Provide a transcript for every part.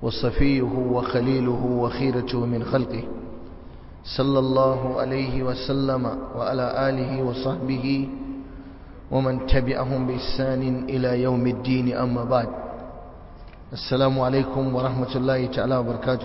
وصفيه وخليله وخيرته من خلقه صلى الله عليه وسلم وعلى آله وصحبه ومن تبعهم بإحسان إلى يوم الدين أما بعد السلام عليكم ورحمة الله تعالى وبركاته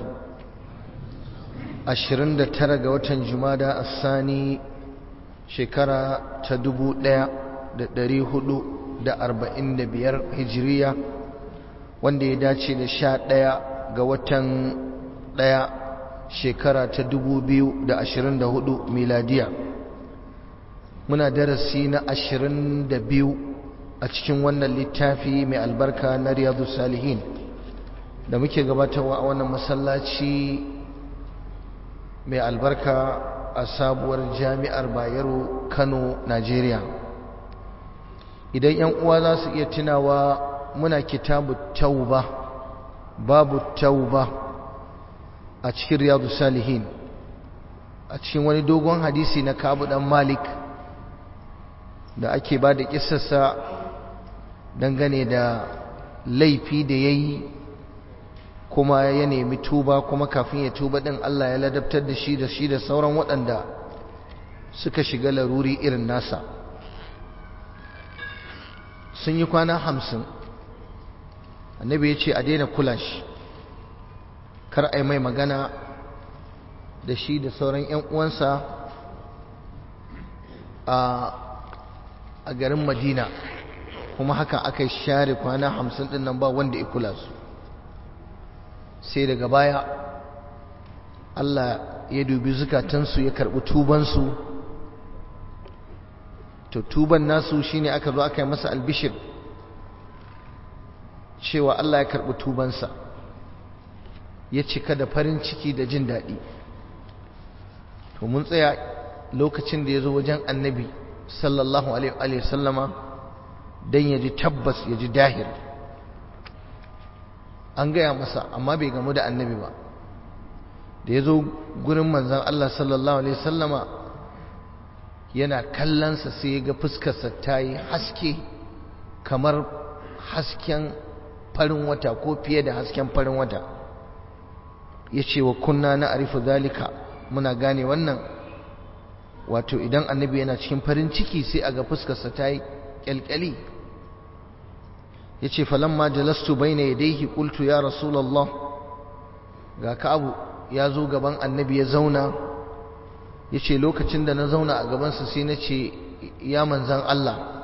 أشرن ترى وتن جمادى الثاني شكرا تدبو دا دري هدو دا أربعين دا بيار هجرية wanda ya dace da sha ɗaya ga watan ɗaya shekara ta dubu biyu da ashirin da hudu miladiya muna darasi na ashirin da biyu a cikin wannan littafi mai albarka na riyadu salihin da muke gabatarwa a wannan masallaci mai albarka a sabuwar jami'ar bayero kano najeriya idan 'yan uwa za su iya tunawa muna kitabu tauba babu tauba a cikin riyadu salihin a cikin wani dogon hadisi na kabu dan malik da ake ba da kisarsa dangane da laifi da ya yi kuma ya nemi tuba kuma kafin ya tuba din Allah ya ladabtar da shi da shi da sauran waɗanda suka shiga laruri irin nasa sun yi kwana hamsin annabi ya ce a daina kula shi kar a yi mai magana da shi da sauran 'yan uwansa a garin madina kuma haka aka share kwana hamsin din nan ba wanda ya kula su sai daga baya Allah ya dubi zukatansu ya karɓi tubansu to tuban nasu shine aka zo aka yi masa albishir cewa Allah ya karɓi tubansa ya cika da farin ciki da jin daɗi to mun tsaya lokacin da ya zo wajen annabi sallallahu alaihi sallama don ya ji tabbas ya ji dahir an gaya masa amma bai gamu da annabi ba da ya zo gurin manzan Allah sallallahu alaihi sallama yana kallonsa sai ya ga fuskarsa ta yi haske kamar hasken farin wata ko fiye da hasken farin wata ya ce wa kunna na arifu zalika muna gane wannan wato idan annabi yana cikin farin ciki sai a ga fuskarsa ta yi kyalkyali ya ce falamma jalastu bai na yadaihi ƙultu ya rasulallah ga ka'abu ya zo gaban annabi ya zauna ya ce lokacin da na zauna a gabansa sai na ce ya manzan Allah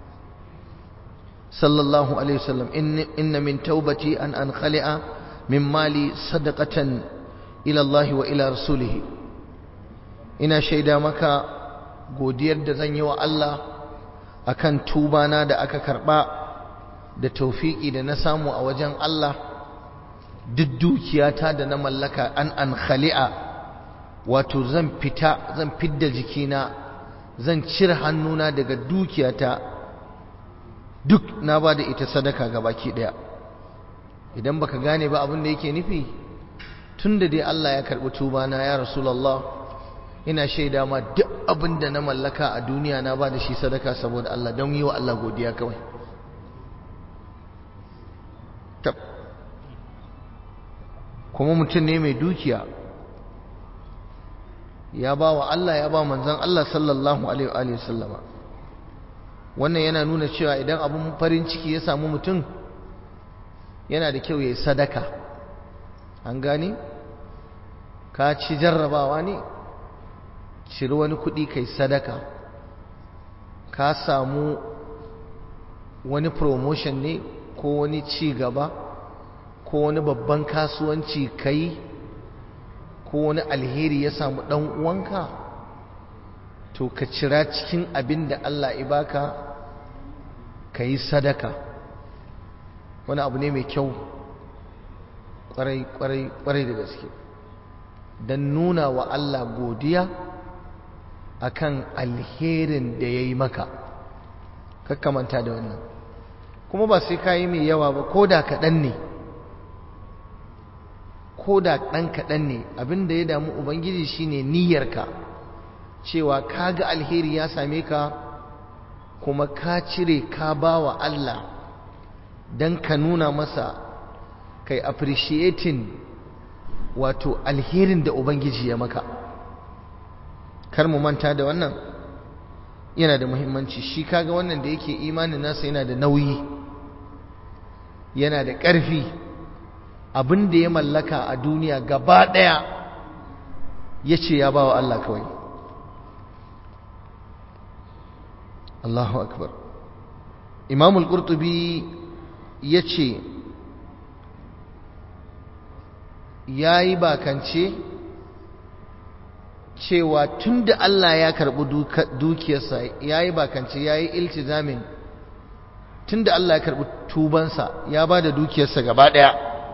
صلى الله عليه وسلم إن, إن من توبتي أن أنخلع من مالي صدقة إلى الله وإلى رسوله ina shaida maka godiyar da zan yi wa Allah akan tubana da aka karba da taufiki da na samu a wajen Allah duk dukiyata da na mallaka an an khali'a wato zan fita zan fidda jikina zan cire hannuna daga dukiyata duk na ba da ita sadaka ga baki daya idan baka gane ba abin da yake nufi tunda dai Allah ya karbi tuba na ya rasulullah ina shaida ma duk abin da na mallaka a duniya na ba da shi sadaka saboda Allah don yi wa Allah godiya kawai tab kuma mutum ne mai dukiya ya ba wa Allah ya ba manzon Allah sallallahu alaihi wa sallama wannan yana nuna cewa idan abin farin ciki ya samu mutum yana da kyau ya yi sadaka an gane ka ci jarrabawa ne ciri wani kuɗi kai sadaka ka samu wani promotion ne ko wani ci gaba ko wani babban kasuwanci kai ko wani alheri ya samu ɗan uwanka to ka cira cikin abin da Allah ya baka ka yi sadaka wani abu ne mai kyau kwarai da gaske don nuna wa Allah godiya akan alherin da ya yi maka kakkamanta da wannan kuma ba sai ka yi mai yawa ba ko da kaɗan ne ko da ɗan kaɗan ne abin da ya damu ubangiji shine niyyarka cewa ka ga alheri ya same ka kuma ka cire ka ba wa Allah don ka nuna masa kai appreciating wato alherin da ubangiji ya maka kar mu manta da wannan yana da muhimmanci shi kaga wannan da yake imanin nasa yana da nauyi yana da ƙarfi abin da ya mallaka a duniya gaba ɗaya ya ce ya ba wa Allah kawai Allahu akbar imamul qurtubi ya ce ya yi bakance cewa tun da Allah ya karɓi dukiyarsa ya yi bakance ya yi iltizamin tun da Allah ya karɓi tubansa ya ba da dukiyarsa gaba ɗaya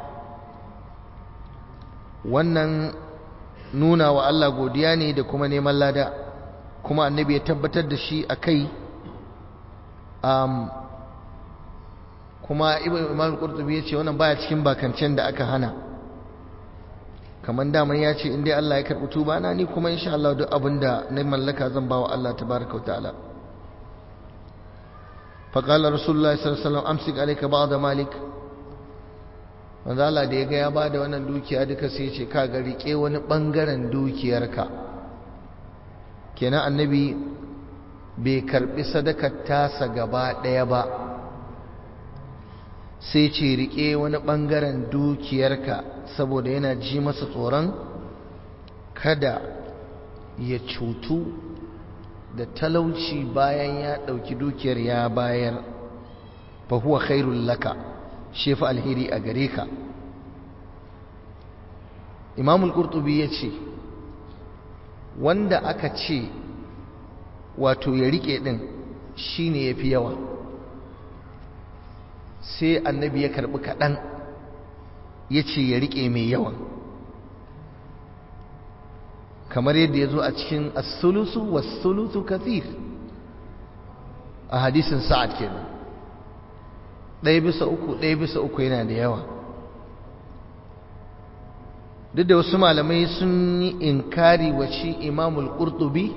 wannan nuna wa Allah godiya ne da kuma neman lada kuma annabi ya tabbatar da shi a kai kuma ibn imam qurtubi ya ce wannan baya cikin bakancen da aka hana kamar daman ya ce in dai Allah ya karɓi tuba na ni kuma insha Allah duk abin da na mallaka zan ba wa Allah tabaraka wa ta'ala فقال رسول الله صلى الله عليه وسلم امسك عليك بعض مالك manzo Allah da ya ga ya bada wannan dukiya duka sai ya ce ka ga rike wani bangaren dukiyarka kenan annabi bai karbi sadakar tasa gaba daya ba sai ce rike wani bangaren dukiyarka saboda yana ji masa tsoron kada ya cutu da talauci bayan ya ɗauki dukiyar ya bayar fa huwa khairul laka shefa alheri a gare ka imamul qurtubi ya ce wanda aka ce wato ya rike ɗin shine ya fi yawa sai annabi ya karɓi kaɗan ya ce ya rike mai yawan kamar yadda ya zo a cikin as-sulusu was-sulusu kathir a hadisin sa'ad kenan ɗaya bisa uku ɗaya bisa uku yana da yawa duk da wasu malamai sun yi inkari wa shi imamul qurtubi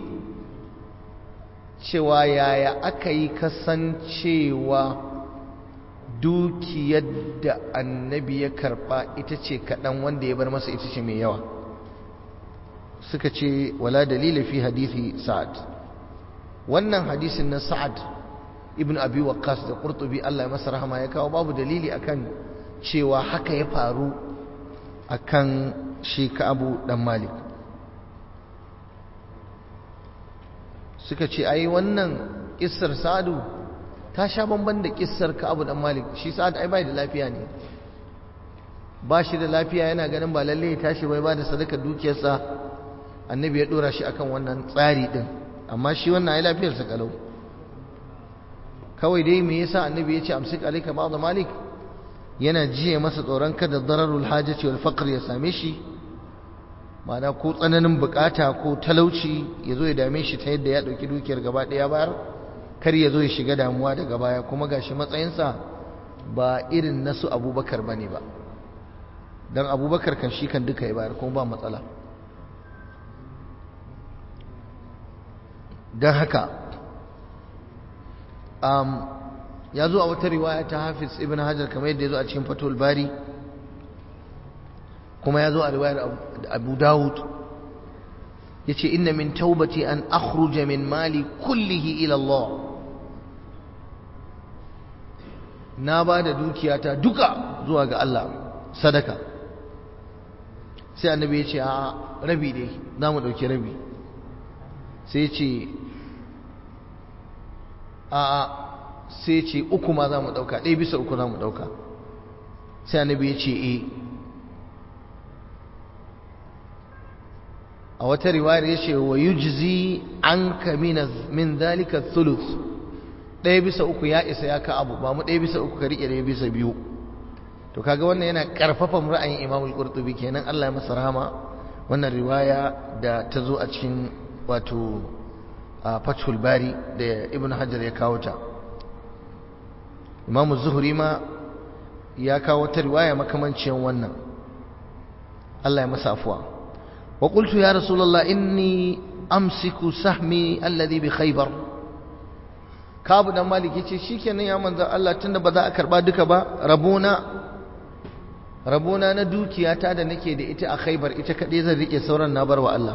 cewa yaya aka yi kasancewa dukiyar da annabi ya karɓa ita ce kaɗan wanda ya bar masa ita ce mai yawa suka ce wala dalila fi hadithi sa'ad wannan hadisin na sa'ad ibn abi waqqas da qurtubi Allah ya masa rahama ya kawo babu dalili akan cewa haka ya faru akan shi Ka'abu dan Malik suka ce ai wannan kissar Sa'adu ta sha bamban da kissar Ka'abu dan Malik shi Sa'ad ai bai da lafiya ne ba shi da lafiya yana ganin ba lalle ya tashi bai ba da sadaka dukiyarsa annabi ya dora shi akan wannan tsari din amma shi wannan ai lafiyarsa kalau kawai dai me yasa annabi ya ce amsik alayka ba'd malik yana jiye masa tsoron kada dararul hajati wal faqr ya same shi ma'ana ko tsananin bukata ko talauci ya zo ya dame shi ta yadda ya dauki dukiyar gaba daya bayar kar ya zo ya shiga damuwa daga baya kuma gashi matsayinsa ba irin nasu abubakar bane ba dan abubakar kan shi kan duka ya bayar kuma ba matsala don haka um, ya zo a wata riwaya ta hafiz ibn hajar kamar yadda ya zo a cikin fatul bari kuma ya zo a riwayar abu dawud ya ce inna min taubati an akhruja min mali kullihi ila Allah na ba da dukiyata duka zuwa ga Allah sadaka sai annabi ya ce a rabi dai za mu ɗauki rabi sai ce a sai ce uku ma za mu ɗauka ɗaya bisa uku za mu ɗauka sai annabi ya ce e a wata riwayar ya ce wa yujzi an ka min zalika thuluth ɗaya bisa uku ya isa ya ka abu ba mu ɗaya bisa uku ka riƙe ɗaya bisa biyu to kaga wannan yana ƙarfafa ra'ayin imamul qurtubi kenan Allah ya masa rahama wannan riwaya da ta zo a cikin wato a fathul bari da ibn hajar ya kawo ta imamu zuhuri ma ya kawo ta riwaya makamancin wannan Allah ya masa afuwa wa qultu ya rasulullah inni amsiku sahmi alladhi bi khaybar kabu dan malik yace shikenan ya manzo Allah tunda ba za a karba duka ba rabona rabona na dukiyata da nake da ita a khaibar ita kaɗai zan riƙe sauran na bar wa Allah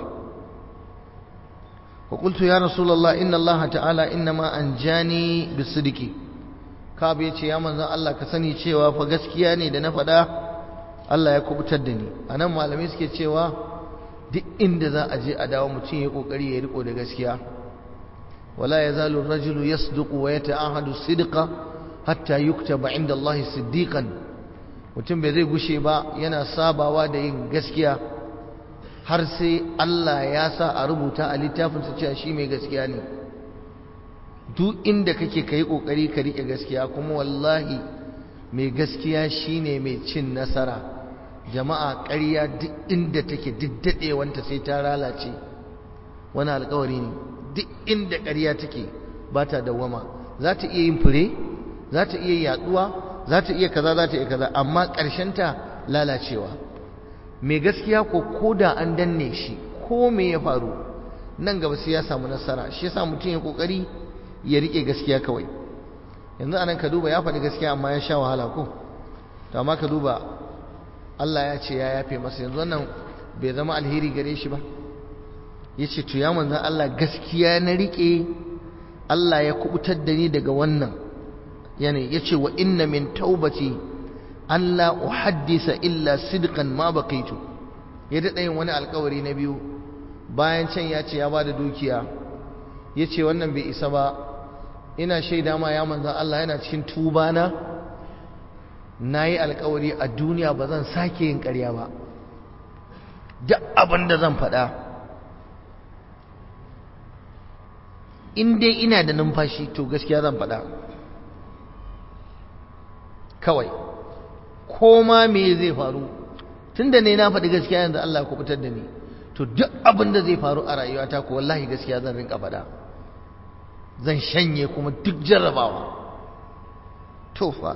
وقلت يا رسول الله إن الله تعالى إنما أنجاني بالصدق كاب يتي يا من الله كسني cewa fa gaskiya ne da na faɗa Allah ya kubutar da ni anan malamai suke cewa duk inda za a je a dawo mutum ya kokari ya riko da gaskiya wala yazalu ar-rajulu yasduqu wa yata'ahadu sidqa hatta yuktaba 'inda Allah siddiqan mutum bai zai gushe ba yana sabawa da yin gaskiya har sai Allah ya sa a rubuta a littafinsa cewa shi mai gaskiya ne duk inda kake kai kokari ka rike gaskiya kuma wallahi mai gaskiya shine mai cin nasara jama'a ƙarya duk inda take duk dadewanta sai ta lalace wani alƙawari ne duk inda ƙarya take ba ta dawwama za ta iya yin fure za ta iya yaduwa za ta iya kaza za ta iya kaza amma ta lalacewa mai gaskiya ko koda an danne shi ko me ya faru nan gaba sai ya samu nasara shi yasa mutum ya kokari ya rike gaskiya kawai yanzu anan ka duba ya faɗi gaskiya amma ya sha wahala ko to amma ka duba Allah ya ce ya yafe masa yanzu wannan bai zama alheri gare shi ba yace to ya manzon Allah gaskiya na rike Allah ya kubutar da ni daga wannan yani yace wa inna min taubati an la uhaddisa illa sidqan ma baqaitu ya dada yin wani alkawari na biyu bayan can ya ce ya bada dukiya yace wannan bai isa ba ina shaida ma ya manzon Allah yana cikin tuba na nayi alkawari a duniya ba zan sake yin ƙarya ba duk abin da zan faɗa in dai ina da numfashi to gaskiya zan faɗa kawai ko ma me zai faru tunda ne na faɗi gaskiya yanzu Allah ya kubutar da ni to duk abin da zai faru a rayuwata ko wallahi gaskiya zan rinka faɗa zan shanye kuma duk jarrabawa to fa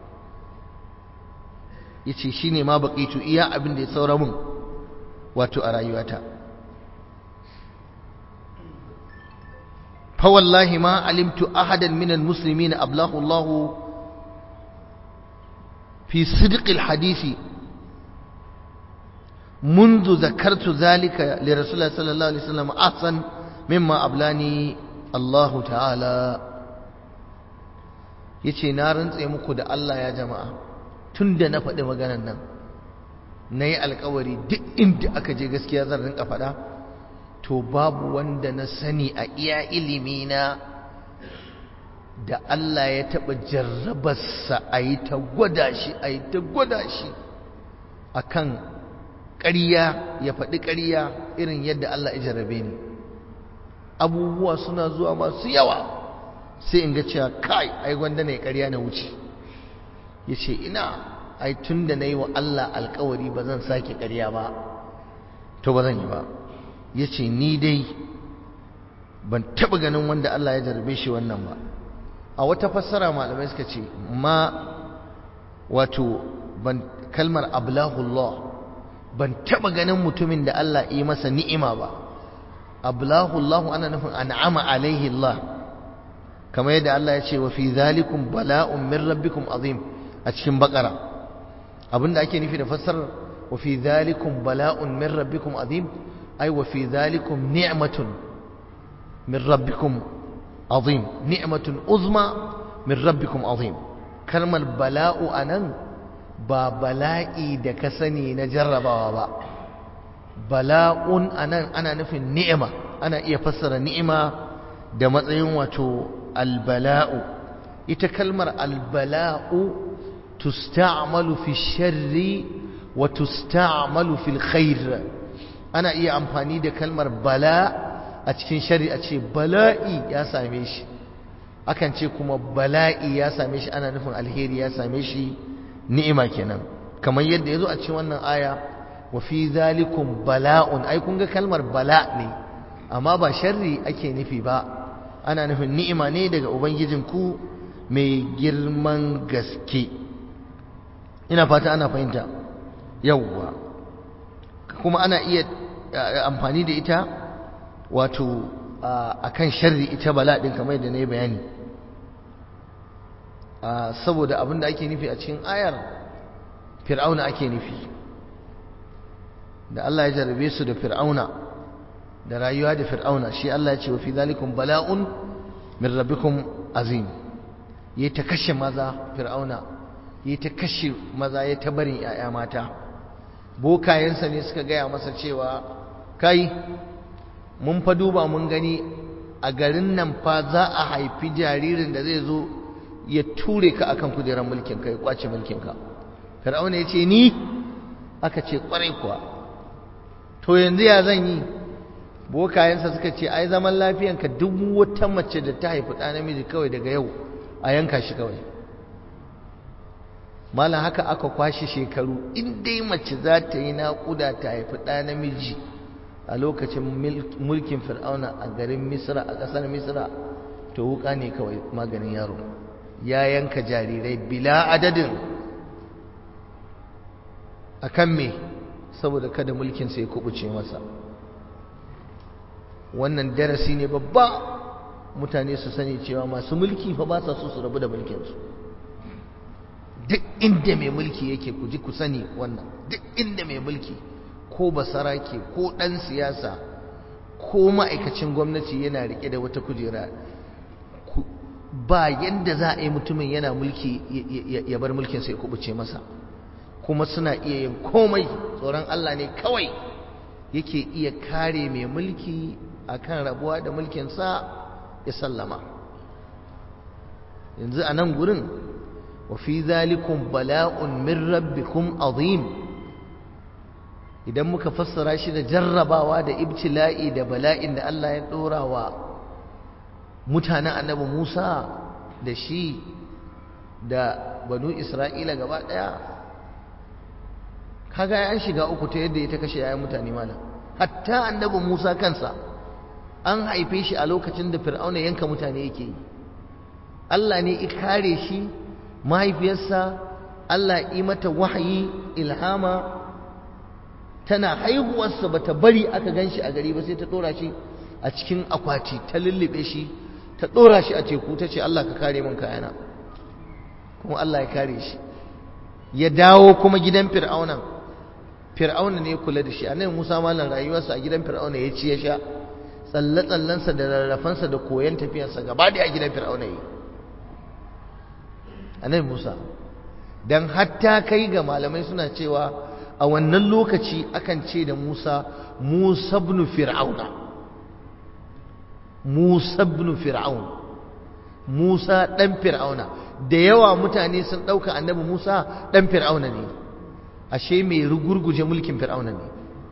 yace shine ma baqitu iya abin da ya saura mun wato a rayuwata fa wallahi ma alimtu ahadan minal muslimin ablahu Allahu في صدق الحديث منذ ذكرت ذلك لرسول الله صلى الله عليه وسلم أحسن مما أبلاني الله تعالى yace na rantse muku da Allah ya jama'a tunda na faɗi maganar nan na yi alkawari duk inda aka je gaskiya zan rinka faɗa to babu wanda na sani a iya ilimi na da Allah ya taɓa jarrabarsa a yi ta gwada shi a yi ta gwada shi a kan ƙarya ya faɗi ƙarya irin yadda Allah ya jarrabe ni abubuwa suna zuwa masu yawa sai in ga cewa kai ai gwanda ne ƙarya na wuce ya ce ina ai tun da na yi wa Allah alkawari ba zan sake ƙarya ba to ba zan yi ba ya ce ni dai ban taɓa ganin wanda Allah ya jarrabe shi wannan ba a wata fassara malamai suka ce ma wato ban kalmar ablahullah ban taba ganin mutumin da Allah yi masa ni'ima ba ablahullah ana nufin an'ama alaihi Allah kamar yadda Allah ya ce wa fi zalikum bala'un min rabbikum azim a cikin bakara abinda ake nufi da fassarar wa fi zalikum bala'un min rabbikum azim ai wa fi zalikum ni'matun min rabbikum عظيم نعمة عظمى من ربكم عظيم كلمة بلاء أنن با بلائي da ka sani na jarrabawa ba bala'un anan ana nufin ni'ima ana iya fassara ni'ima da matsayin wato albala'u ita kalmar albala'u tusta'malu fi sharri wa tusta'malu fil khair ana iya amfani da kalmar bala' a cikin shari'a ce bala'i ya same shi akan ce kuma bala'i ya same shi ana nufin alheri ya same shi ni'ima kenan kamar yadda yazo a cikin wannan aya wa fi zalikum bala'un ai kun ga kalmar bala ne amma ba sharri ake nufi ba ana nufin ni'ima ne daga ubangijinku mai girman gaske ina fata ana fahimta yawwa kuma ana iya amfani da ita wato a kan sharri ita bala ɗin kamar da na yi bayani saboda abin da ake nufi a cikin ayar fir'auna ake nufi da Allah ya jarabe su da fir'auna da rayuwa da fir'auna shi Allah ya ce wa fi zalikum bala'un min rabbikum azim yayi ta kashe maza fir'auna yayi ta kashe maza ya ta barin yaya mata bokayensa ne suka gaya masa cewa kai mun fa duba mun gani a garin nan fa za a haifi jaririn da zai zo ya ture ka akan kujerar mulkin ka ya kwace mulkin ka fir'auna ya ce ni aka ce kwarai kuwa to yanzu ya zan yi bokayensa suka ce ai zaman lafiyanka duk wata mace da ta haifi ɗa namiji kawai daga yau a yanka shi kawai malam haka aka kwashe shekaru in dai mace za ta yi naƙuda ta haifi ɗa namiji a lokacin mulkin fir'auna a garin misra a ƙasar misra to wuka ne kawai maganin yaro ya yanka jarirai bila adadin a kan me saboda kada mulkinsa ya kubuce masa wannan darasi ne babba mutane su sani cewa masu mulki fa ba sa so su rabu da mulkinsu duk inda mai mulki yake ku ji ku sani wannan duk inda mai mulki ko basarake ko ɗan siyasa ko ma'aikacin gwamnati yana rike da wata kujera ba yadda za a yi mutumin yana mulki ya bar mulkinsa ya kubuce masa kuma suna iya yin komai tsoron Allah ne kawai yake iya kare mai mulki akan rabuwa da mulkinsa ya sallama yanzu a nan gurin wa fi zalikum bala'un min rabbikum azim idan muka fassara shi da jarrabawa da ibtila'i da bala'in da Allah ya dora wa mutanen annabi Musa da shi da banu Isra'ila gaba daya kaga an shiga uku ta yadda ya ta kashe yayin mutane malam hatta annabi Musa kansa an haife shi a lokacin da Fir'auna yanka mutane yake yi Allah ne ya kare shi mahaifiyarsa Allah yi mata wahayi ilhama tana haihuwarsa bata bari aka ganshi a gari ba sai ta dora shi a cikin akwati ta lullube shi ta dora shi a teku ta ce Allah ka kare min kayana kuma Allah ya kare shi ya dawo kuma gidan fir'auna fir'auna ne kula da shi annabi Musa mallan rayuwarsa a gidan fir'auna ya ci ya sha tsalle tsallensa da rarrafansa da koyon tafiyarsa gaba da a gidan fir'auna yi annabi Musa dan hatta kai ga malamai suna cewa a wannan lokaci akan ce da Musa Musa ibn Fir'auna Musa ibn Fir'aun Musa dan Fir'auna da yawa mutane sun dauka annabi Musa dan Fir'auna ne ashe mai rugurguje mulkin Fir'auna ne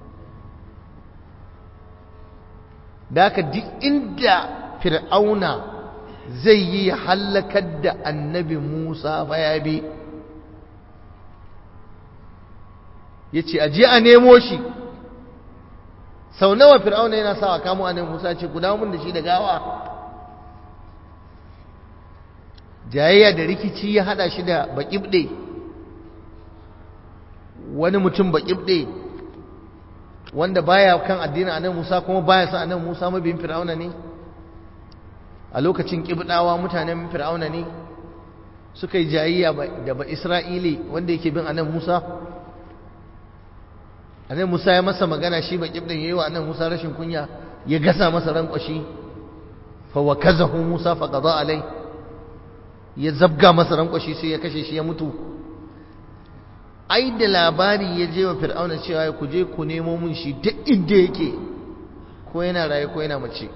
daka duk inda Fir'auna zai yi halakar da annabi Musa fa ya bi ya ce aje a nemo shi sau nawa fir'auna yana sa a kamo annabi musa ce ku dawo mun da shi da gawa jayayya da rikici ya hada shi da baƙibɗe wani mutum baƙibɗe wanda baya kan addinin annabi musa kuma baya sa annabi musa mabiyin fir'auna ne a lokacin ƙibɗawa mutanen fir'auna ne suka yi jayayya da ba isra'ili wanda yake bin annabi musa annabi Musa ya masa magana shi baki din yayi wa annabi Musa rashin kunya ya gasa masa ran kwashi fa wakazahu Musa fa qada alai ya zabga masa ran kwashi sai ya kashe shi ya mutu ai da labari ya je wa fir'auna cewa ku je ku nemo mun shi duk inda yake ko yana raye ko yana mace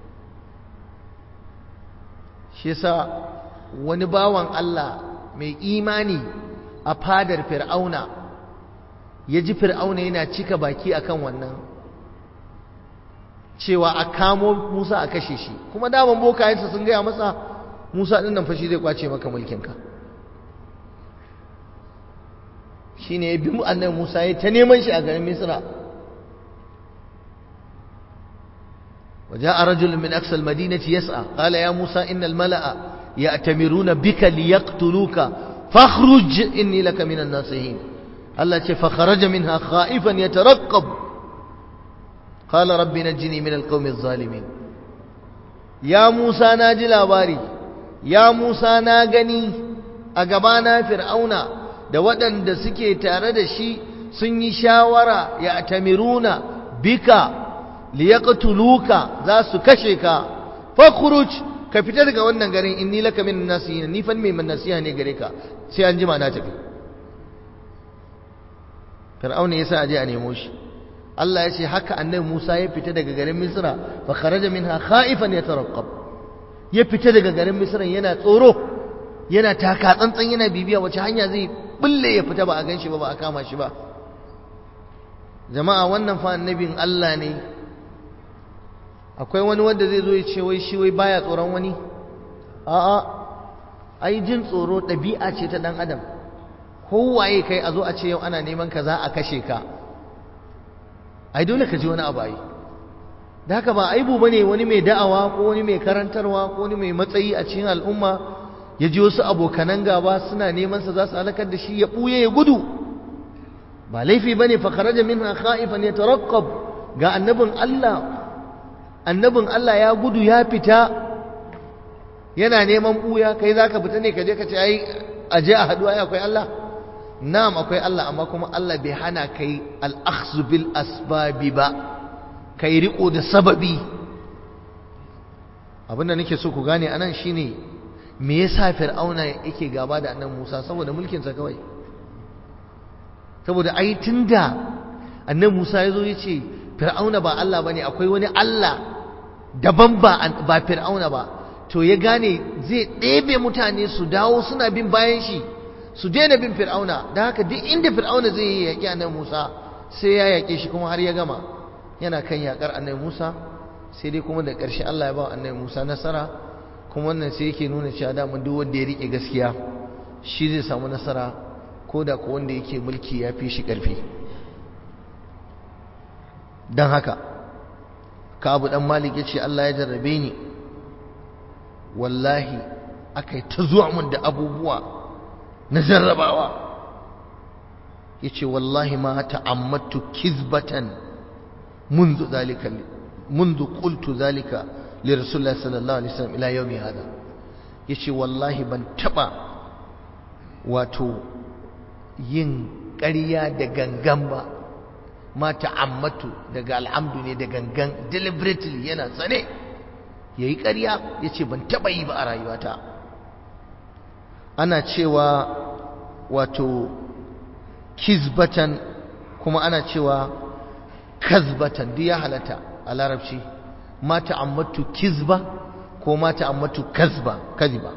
shi yasa wani bawan Allah mai imani a fadar fir'auna ya ji fir'auna yana cika baki akan wannan cewa a kamo Musa a kashe shi kuma daman bokayensa sun gaya masa Musa ɗin nan fashi zai kwace maka mulkinka shi ne ya bi annabi Musa ya ta neman shi a garin Misra وجاء رجل من أقصى المدينة يسعى قال يا موسى إن الملأ يأتمرون بك ليقتلوك فاخرج إني لك من الناصحين الله فخرج منها خائفا يترقب قال رب نجني من القوم الظالمين يا موسى ناجي لاباري يا موسى ناغني أقبانا فرعون da waɗanda suke tare da shi sun yi shawara ya tamiruna bika liyaqtuluka za su kashe ka fakhruj ka fita daga wannan garin inni laka min nasihin ni fan mai nasiha ne gare ka sai an jima na tafi fir'auna yasa aje a nemo shi Allah ya ce haka annabi Musa ya fita daga garin Misra fa kharaja minha khaifan yataraqqab ya fita daga garin Misra yana tsoro yana taka tsantsan yana bibiya wace hanya zai bulle ya fita ba a ganshi ba ba a kama shi ba jama'a wannan fa annabin Allah ne akwai wani wanda zai zo ya ce wai shi wai baya tsoron wani a'a ai jin tsoro ɗabi'a ce ta ɗan adam kowaye kai a zo a ce yau ana neman ka za a kashe ka ai dole ka ji wani abu ai da haka ba aibu bane wani mai da'awa ko wani mai karantarwa ko wani mai matsayi a cikin al'umma ya ji wasu abokanan gaba suna neman sa za su halakar da shi ya buye ya gudu ba laifi bane fa kharaja minha khaifan yataraqqab ga annabin Allah annabin Allah ya gudu ya fita yana neman buya kai zaka fita ne ka je ka ce ai aje a haduwa akwai Allah na'am akwai Allah amma kuma Allah bai hana kai al-akhdhu bil asbabi ba kai riko da sababi abinda nake so ku gane anan shine me yasa fir'auna yake gaba da annabi Musa saboda mulkin sa kawai saboda ai tunda annabi Musa yazo yace fir'auna ba Allah bane akwai wani Allah daban ba ba fir'auna ba to ya gane zai ɗebe mutane su dawo suna bin bayan shi su daina bin fir'auna da haka duk inda fir'auna zai yi yaƙi annabi Musa sai ya yaƙe shi kuma har ya gama yana kan yaƙar annabi Musa sai dai kuma da ƙarshe Allah ya ba annabi Musa nasara kuma wannan sai yake nuna cewa da duk wanda ya rike gaskiya shi zai samu nasara ko da ko wanda yake mulki ya fi shi ƙarfi don haka ka abu dan malik ya ce Allah ya jarrabe ni wallahi aka yi ta zuwa mun da abubuwa na jarrabawa ya ce wallahi ma ta'ammatu kizbatan منذ ذلك منذ قلت ذلك لرسول الله صلى الله عليه وسلم الى يوم هذا yace wallahi ban taba wato yin ƙarya da gangan ba ma ta'ammatu daga alhamdu ne da gangan deliberately yana tsane yayi ƙarya yace ban taba yi ba a rayuwata ana cewa wato kizbatan kuma ana cewa kazbatan duk ya halatta a larabci ma ta'ammatu kizba ko ma ta'ammatu kazba kaziba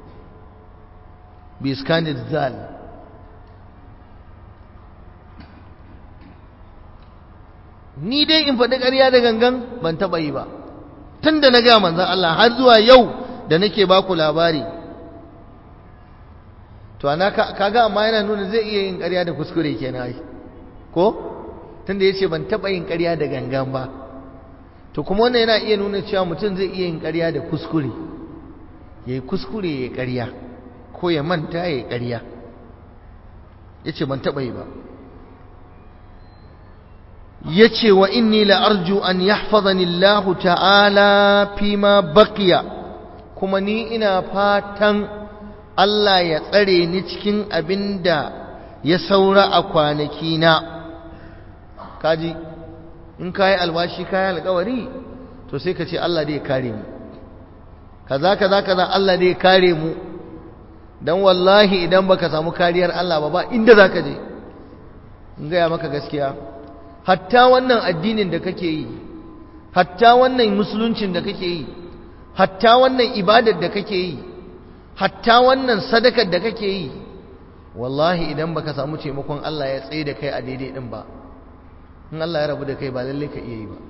bi iskanid zal ni dai in faɗi ƙarya da gangan ban taɓa yi ba tun da na ga manzan Allah har zuwa yau da nake baku labari to ana kaga amma yana nuna zai iya yin ƙarya da kuskure kenan ai ko tunda yace ban taba yin ƙarya da gangan ba to kuma wannan yana iya nuna cewa mutum zai iya yin ƙarya da kuskure yayi kuskure yayi ƙarya ko ya manta yayi ƙarya yace ban taba yi ba yace wa inni la arju an yahfazani Allah ta'ala fima baqiya kuma ni ina fatan Allah ya tsare ni cikin abinda ya saura a kwanaki na kaji in kayi alwashi kayi alkawari to sai ka ce Allah dai ya kare mu kaza kaza kaza Allah dai ya kare mu dan wallahi idan baka samu kariyar Allah ba ba inda zaka je in ga maka gaskiya hatta wannan addinin da kake yi hatta wannan musuluncin da kake yi hatta wannan ibadar da kake yi hatta wannan sadakar da kake yi wallahi idan baka samu taimakon Allah ya tsaye da kai a daidai din ba in Allah ya rabu da kai ba lalle ka iya yi ba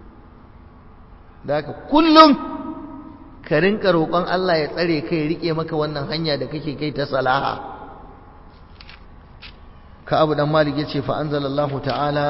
da haka kullum ka rinka roƙon Allah ya tsare kai ya rike maka wannan hanya da kake kai ta salaha ka abu dan malik yace fa anzalallahu ta'ala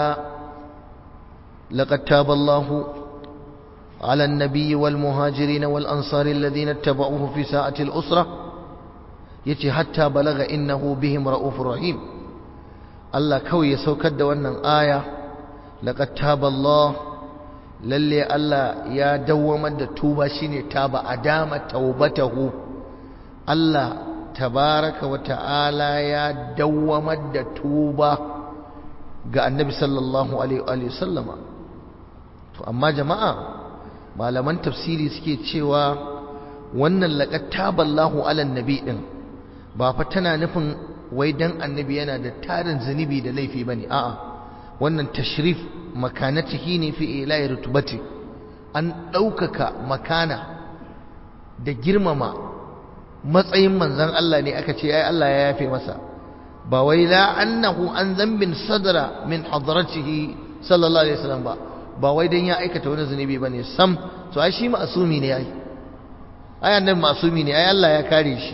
laqad taballahu على النبي والمهاجرين والأنصار الذين اتبعوه في ساعة الأسرة يتي حتى بلغ إنه بهم رؤوف رحيم الله كوي يسوكد وانا آية لقد تاب الله للي الله يا دوما التوبة شيني تاب أدام توبته الله tabaraka wa ta'ala ya dawwamar da tuba ga annabi sallallahu alaihi wa sallama to amma jama'a malaman tafsiri suke cewa wannan laqad taballahu ala nabi din ba fa tana nufin wai dan annabi yana da tarin zunubi da laifi bane a'a wannan tashrif makanatihi ne fi ilahi rutubati an ɗaukaka makana da girmama matsayin manzon Allah ne aka ce ai Allah ya yafe masa ba wai la annahu an zambin sadra min hadratihi sallallahu alaihi wasallam ba ba wai dan ya aikata wani zunubi bane sam to ai shi ma'sumi ne ai ai annabi ma'sumi ne ai Allah ya kare shi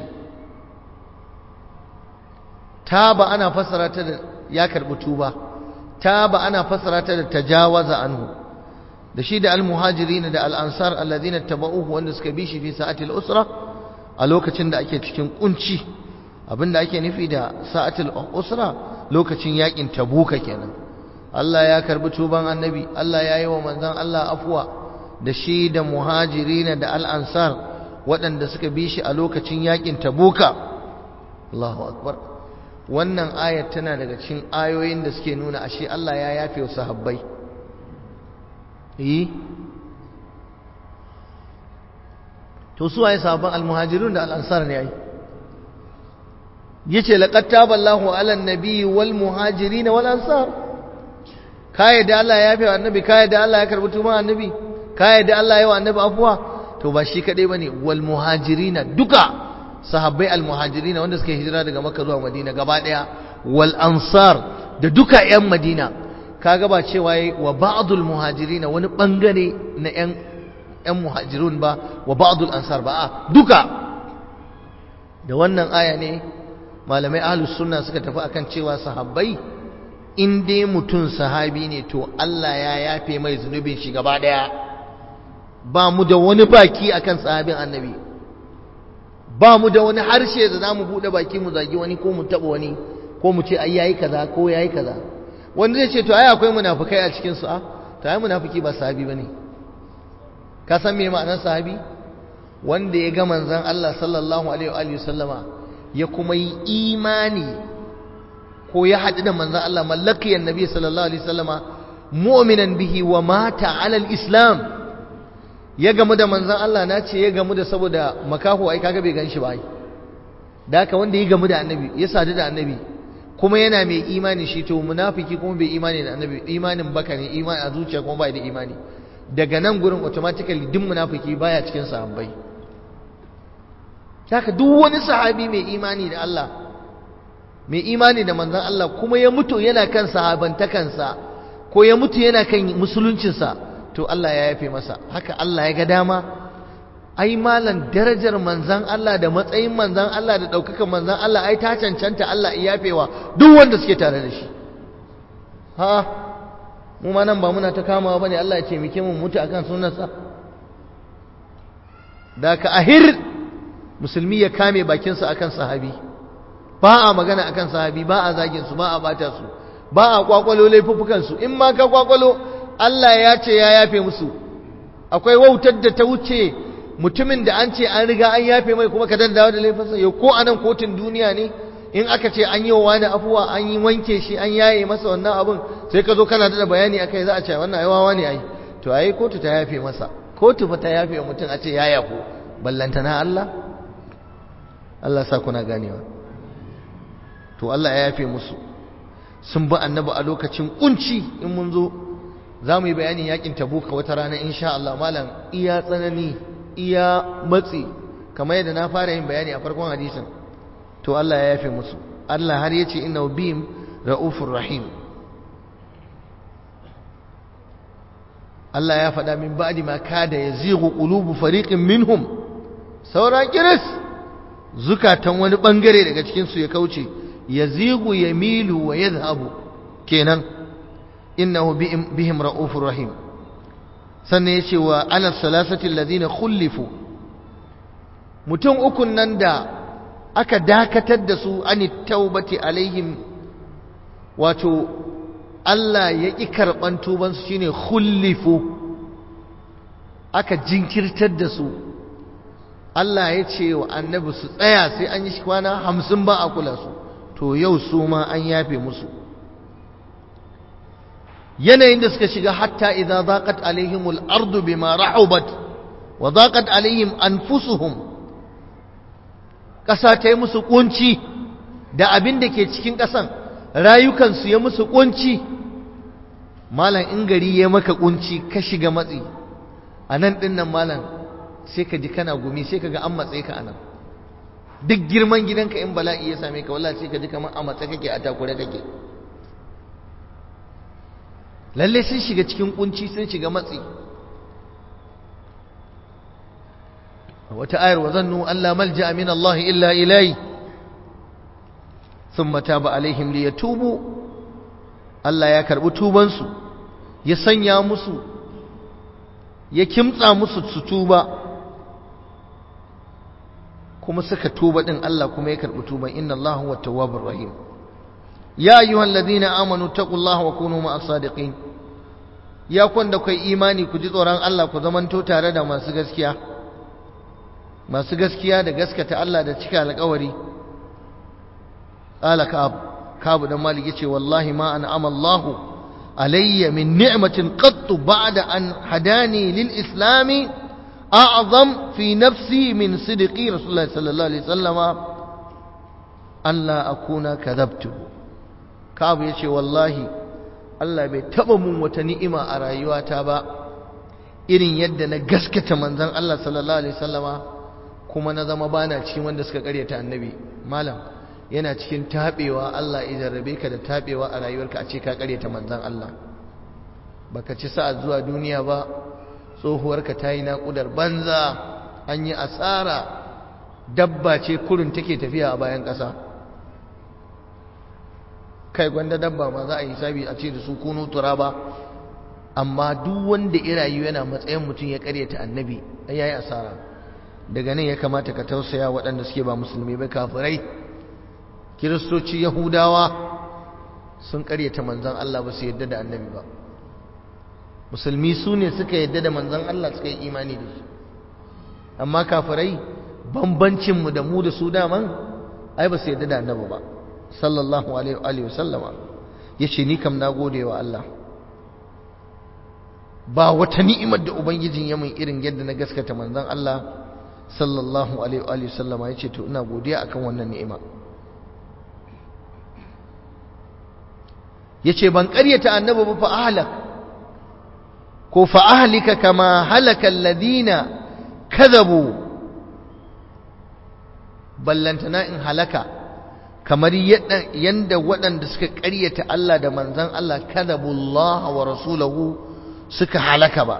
taba ana fassara ta da ya karbi tuba taba ana fassara ta da tajawaza anhu da shi da almuhajirin da al-ansar alladhina tabauhu wanda suka bi shi fi sa'atil usra a lokacin da ake cikin kunci abinda ake nufi da sa'atil usra lokacin yakin tabuka kenan Allah ya karbi tuban annabi Allah ya yi wa manzon Allah afwa da shi da muhajirin da al-ansar waɗanda suka bi shi a lokacin yakin tabuka Allahu akbar wannan ayat tana daga cikin ayoyin da suke nuna ashe Allah ya yafe wa sahabbai yi to su waye sahabban almuhajirun da al'ansar ne ai yace laqad taballahu ala an-nabi wal muhajirin wal ansar kai da Allah ya yafe wa annabi kai da Allah ya karbi tuban annabi kai da Allah ya yi wa annabi afwa to ba shi kadai bane wal muhajirin duka sahabbai al-muhajirin wanda suka hijira daga makka zuwa madina gaba daya wal ansar da duka yan madina kaga ba cewa yayi wa ba'dul muhajirin wani bangare na yan yan muhajirun ba wa ba'dul ansar ba a duka da wannan aya ne malamai ahlus sunna suka tafi akan cewa sahabbai in dai mutum sahabi ne to Allah ya yafe mai zunubin shi gaba daya ba mu da wani baki akan sahabin annabi ba mu da wani harshe da za mu buɗe baki mu zagi wani ko mu taɓa wani ko mu ce ai yayi kaza ko yayi kaza wanda zai ce to ai akwai munafikai a cikin su a to ai munafiki ba sahabi bane ka san me ma'anar sahabi wanda ya ga manzon Allah sallallahu alaihi wa alihi sallama ya kuma yi imani ko ya haɗu da manzon Allah mallakiyan nabi sallallahu alaihi wasallama mu'minan bihi wa mata ala al-islam ya gamu da manzan Allah na ce ya gamu da saboda makaho ai kaga bai ganshi ba ai da haka wanda ya gamu da annabi ya sadu da annabi kuma yana mai imani shi to munafiki kuma bai imani da annabi imanin baka ne imani a zuciya kuma bai da imani daga nan gurin automatically duk munafiki baya cikin sahabbai haka duk wani sahabi mai imani da Allah mai imani da manzan Allah kuma ya mutu yana kan sahabantakansa ko ya mutu yana kan musuluncinsa to Allah ya yafe masa haka Allah ya ga dama ai malan darajar manzan Allah da matsayin manzan Allah da ɗaukakan manzan Allah ai ta cancanta Allah ya yafewa duk wanda suke tare da shi ha mu ma nan ba muna ta kamawa bane Allah ya ce muke mu mutu akan sunansa da ka ahir musulmi ya kame bakinsa akan sahabi ba a magana akan sahabi ba a zagin su ba a bata su ba a kwakwalo laifuffukan su in ma ka kwakwalo Allah ya ce ya yafe musu akwai wautar da ta wuce mutumin da an ce an riga an yafe mai kuma ka dawo da laifinsa yau ko anan kotun duniya ne in aka ce an yi wa wani afuwa an yi wanke shi an yaye masa wannan abun sai ka zo kana da bayani akai za a ce wannan ai wawa ne ai to ai kotu ta yafe masa kotu fa ta yafe mutum a ce ya yafo ballantana Allah Allah sa kuna ganewa to Allah ya yafe musu sun bi annabi a lokacin kunci in mun zo za mu yi bayanin yakin tabuka wata rana insha Allah malam iya tsanani iya matsi kamar yadda na fara yin bayani a farkon hadisin to Allah ya yafe musu Allah har yace inna bihim raufur rahim Allah ya faɗa min ba'di ma kada yazighu qulubu fariqin minhum sauran kiris zukatan wani bangare daga cikin su ya kauce yazigu yamilu wa yadhhabu kenan innahu bihim raufur rahim sannan yace wa ala salasati alladhina khulifu mutum ukun nan da aka dakatar da su an taubati alaihim wato Allah ya ƙi karɓan tubansu shine khulifu aka jinkirtar da su Allah ya ce wa annabi su tsaya sai an yi kwana hamsin ba a kula su to yau su ma an yafe musu yanayin da suka shiga hatta idza zaqat alaihimul ardu bima rahubat wa zaqat alaihim anfusuhum ƙasa ta yi musu kunci da abin da ke cikin ƙasan rayukansu ya musu kunci malam in gari ya maka kunci ka shiga matsi a nan ɗin nan malam sai ka ji kana gumi sai ka ga an matse ka a nan duk girman gidanka in bala'i ya same ka wallahi sai ka ji kamar a matse kake a takure kake lalle sun shiga cikin kunci sun shiga matsi wata ayar wa zannu Allah malja min Allah illa ilai thumma taba alaihim liyatubu Allah ya karbi tubansu ya sanya musu ya kimtsa musu su tuba kuma suka tuba din Allah kuma ya karbi tuban inna Allah huwa tawwabur rahim ya ayyuhal ladina amanu taqullaha wa kunu ma'as sadiqin ya kwanda kai imani ku ji tsoron Allah ku zamanto tare da masu gaskiya masu gaskiya da gaskata Allah da cika alƙawari qala ka'ab ka'ab dan malik yace wallahi ma an'ama Allah alayya min ni'matin qattu ba'da an hadani lil islami a'zam fi nafsi min sidqi rasulullahi sallallahu alaihi wasallama an la akuna kadhabtu ka'ab yace wallahi Allah bai taba mun wata ni'ima a rayuwata ba irin yadda na gaskata manzon Allah sallallahu alaihi wasallama kuma na zama bana cikin wanda suka karyata annabi malam yana cikin tabewa Allah ya jarrabe ka da tabewa a rayuwarka a ce ka karyata manzon Allah baka ci sa'a zuwa duniya ba tsohuwarka ta yi naƙudar banza an yi asara dabba ce kurin take tafiya a bayan ƙasa kai gwanda dabba ma za a yi sabi a ce da su kunu turaba amma duk wanda ya rayu yana matsayin mutum ya karyata annabi ya yi asara daga nan ya kamata ka tausaya waɗanda suke ba musulmi ba kafirai kiristoci yahudawa sun karyata manzon Allah ba su yadda da annabi ba musulmi su ne suka yadda da manzon Allah suka yi imani da shi amma kafirai bambancinmu da mu da su daman ai ba su yadda da annabi ba sallallahu alaihi wa sallama yace ni kam na gode wa Allah ba wata ni'imar da ubangijin ya mun irin yadda na gaskata manzon Allah sallallahu alaihi wa sallama yace to ina godiya akan wannan ni'ima yace ban ƙaryata annabi ba fa ahlak ko fa ahlika kama halaka alladhina kadhabu ballantana in halaka kamar yanda waɗanda suka ƙaryata Allah da manzan Allah kadhabullah wa rasulahu suka halaka ba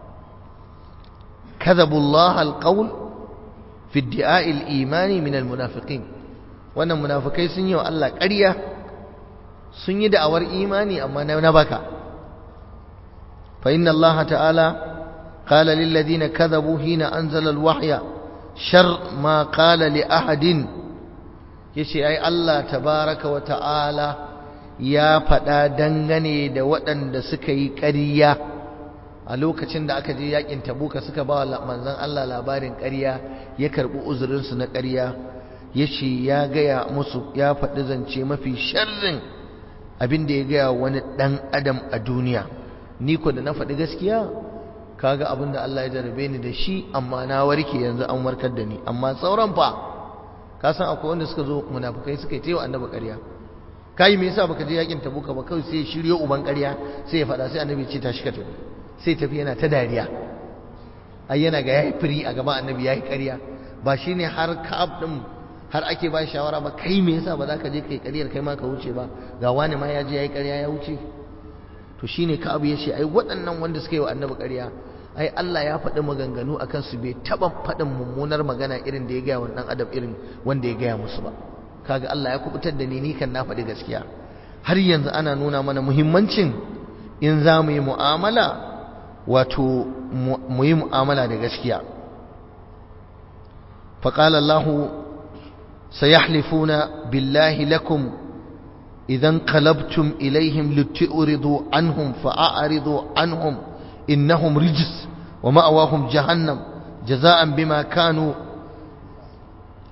kadhabullah alqawl fi idda'i al-imani min al-munafiqin wannan munafikai sun yi wa Allah ƙarya sun yi da'awar imani amma na baka fa inna Allah ta'ala qala lil ladina kadhabu hina anzala al-wahya shar ma qala li ahadin yace ai Allah tabaraka wa ta'ala ya faɗa dangane da waɗanda suka yi ƙarya a lokacin da aka je yakin tabuka suka ba manzon Allah labarin ƙarya ya karɓi uzurinsu na ƙarya yace ya gaya musu ya faɗi zance mafi sharrin abin da ya gaya wani ɗan adam a duniya ni ko da na faɗi gaskiya kaga abin da Allah ya jarabe ni da shi amma na warke yanzu an warkar da ni amma sauran fa ka san akwai wanda suka zo munafukai suka yi tewa annabi ƙarya kai me yasa baka je yakin tabuka ba kawai sai shiryo uban ƙarya sai ya faɗa sai annabi ce tashi ka tafi sai tafi yana ta dariya ai yana ga yayi firi a gaban annabi yayi ƙarya ba shine har ka'ab din har ake ba shawara ba kai me yasa ba za ka je kai ƙaryar kai ma ka wuce ba ga wani ma ya je yayi ƙarya ya wuce to shine ka'ab ya ce ai waɗannan wanda suka yi wa annabi ƙarya ai Allah ya faɗi maganganu akan su bai taɓa faɗin mummunar magana irin da ya gaya wa ɗan adam irin wanda ya gaya musu ba kaga Allah ya kubutar da ni ni kan na faɗi gaskiya har yanzu ana nuna mana muhimmancin in za mu yi mu'amala wato mu yi mu'amala da gaskiya فقال الله سيحلفون بالله لكم إذا انقلبتم إليهم لتعرضوا عنهم فأعرضوا عنهم إنهم رجس ومأواهم جهنم جزاء بما كانوا